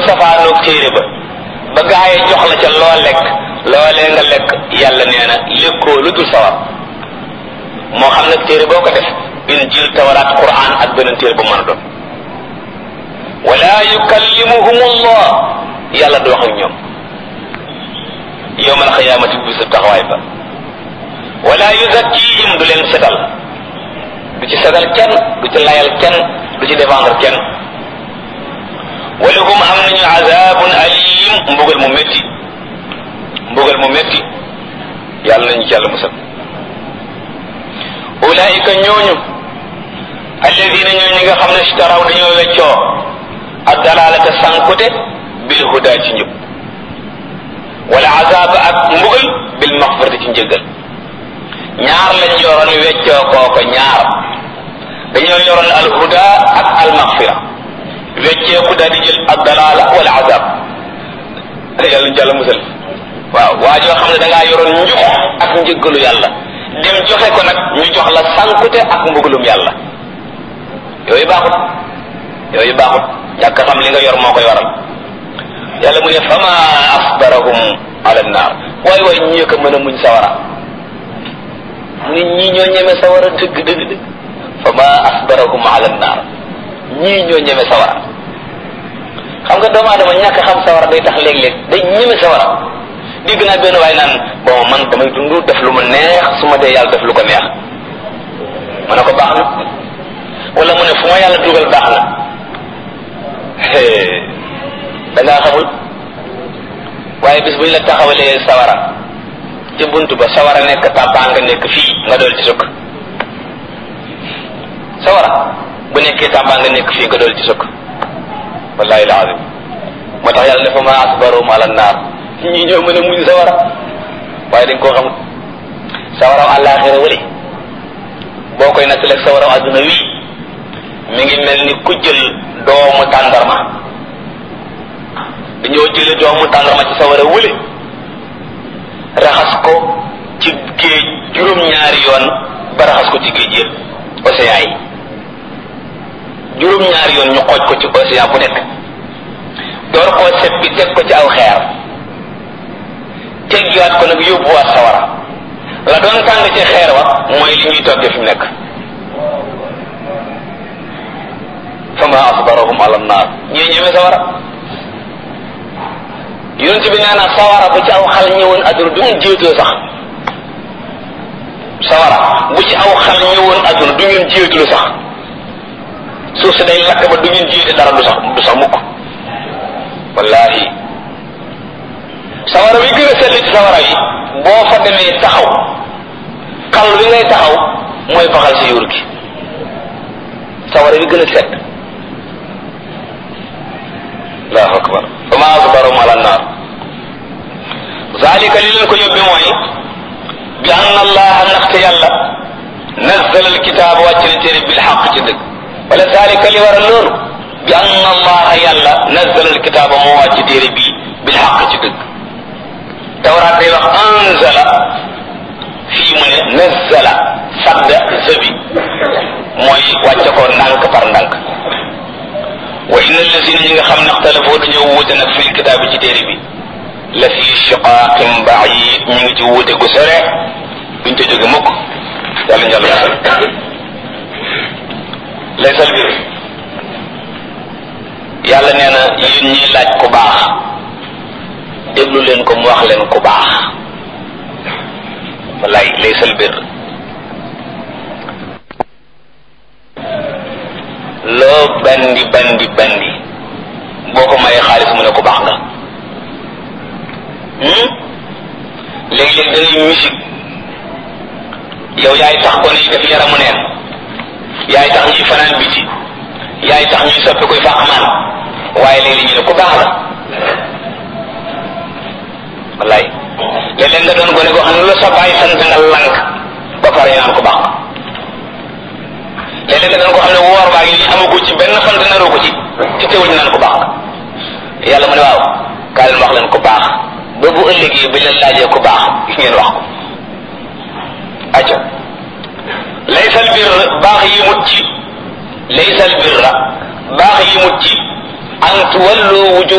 safaanoog téere ba ba gaa yi jox la ca loo lekk loolee nga lekk yàlla nee na lékkoo lu dul sawar moo xam nag téere boo ko def injil tawraat quran ak beneen téere bu mën a doon wala yukallimuhum allah yàlla du wax ak ñoom yowmal xiyaamati bisu taxawaay ba wala yuzakkihim du leen setal du ci setal kenn du ci layal kenn du ci défendre kenn walahum am nañu azabun alim mbugal mu métti mbugal mu métti yàlla nañu ci yàlla musal ulaika ñooñu alladina ñoo ñi nga xam ne ishtaraw dañoo weccoo ak dalalata sankute bil huda ci njub wala azab ak mbugal bil maxfirati ci njëggal ñaar lañ yoroon weccoo kooko ñaar dañoo yoroon al huda ak al maxfira wecceeku daal di jël ak dalala wala azab yàlla ñu jàlla musal waaw waa joo xam ne da ngaa yoroon njub ak njëggalu yàlla dem joxe ko nag ñu jox la sankute ak mbugalum yàlla yooyu baaxut yooyu baaxut ñàkk xam li nga yor moo koy waral yàlla mu ne fama asbarahum ala naar waay waay ñii ko mën a muñ sawara mu ne ñii ñoo ñeme sawara dëgg dëgg dëgg fama asbarahum ala naar ñii ñoo ñeme sawara xam nga doomu aadama ñàkk xam sawara day tax léeg-léeg day ñeme sawara dégg naa benn waay naan bon man damay dund def lu ma neex su ma dee yàlla def lu ko neex ma ne ko baax na wala mu ne fu ma yàlla dugal baax na da ngaa xamul waaye bis bu ñu la taxawalee sawara ci bunt ba sawara nekk tàbbaa nga nekk fii nga dool ci sukk sawara bu nekkee tàbbaa nga nekk fii nga dool ci sukk wallahi alazim moo tax yàlla ne fa ma asbarum ala naar ñi ñoo mën a muñ sawara waaye dañ koo xamul sawaraw àllaaxira wële boo koy nattaleeg sawaraw adduna wii mi ngi mel ni ku jël doomu tàndarma dañoo jële doomu tàndarma ci sawara wële raxas ko ci géej juróom-ñaari yoon ba raxas ko ci géej yëpp océan yi juróom-ñaari yoon ñu xooj ko ci océan bu nekk door koo seppi teg ko ci aw xeer teggiwaat ko nag yóbbuwaat sawara la doon tàng ci xeer wa mooy li ñuy toggee fi mu nekk fama asbarahum ala naar ñii ñeme sawara yonent bi nee na sawara bu ci aw xal ñëwoon adduna du ngeen jéetoo sax sawara bu ci aw xal ñëwoon adduna du ngeen jéetulu sax suuf si day lakk ba du ngeen jéete dara du sax du sax mukk wallahi sawara wi gën a sell ci sawara yi boo fa demee taxaw xal wi ngay taxaw mooy baxal si yuur gi sawara wi gën a sedd allahu akbar fa ma asbarum ala naar zalika li leen ko yóbbi mooy bi anna allaha ndaxte yàlla nazzala alkitaaba wàcc na téere bil xaq ci dëgg wala zalika li waral loolu bi anna allaha yàlla nazzala alkitaaba moo wàcc téere bii bil xaq ci dëgg tawraat day wax anzala fii mu ne nazzala sadda zabi mooy wàcce ko ndànk par ndànk wa inna allazina ñi nga xam ne xtalafoo dañoo wuute nag fil kitaab bi ci téere bi la fi shiqaqin baid ñu ngi ci wuute gu sore duñ te jóge mukk yàlla njàll masal laysal bir yàlla nee na yéen ñiy laaj ku baax déglu leen ko mu wax leen ku baax wallaay laysal bir loo bandi bandi bandi boo ko mayee xaalis mu ne ku baax nga léeg-léeg da ngay musique yow yaay tax ko ne def yaramu neen yaay tax ñuy fanaan biti yaay tax ñuy soppi koy fàqmaan waaye léegi ñu ne ku baax la wallaay léeg-léeg nga doon gone goo xam ne lu sa bàyyi sant nga lank ba pare naan ku baax léeg-léeg nga doon ko xam ne woor baa ngi nii amagu ci benn fan naroo ko ci ci teewul ñu naan ku baax yàlla mu ne waaw kaa leen wax leen ku baax ba bu ëllëgee bi leen laajee ku baax ngeen wax ko acca laysal bir baax yi mut ci laysal birra baax yi mut ci an tuwallu wuju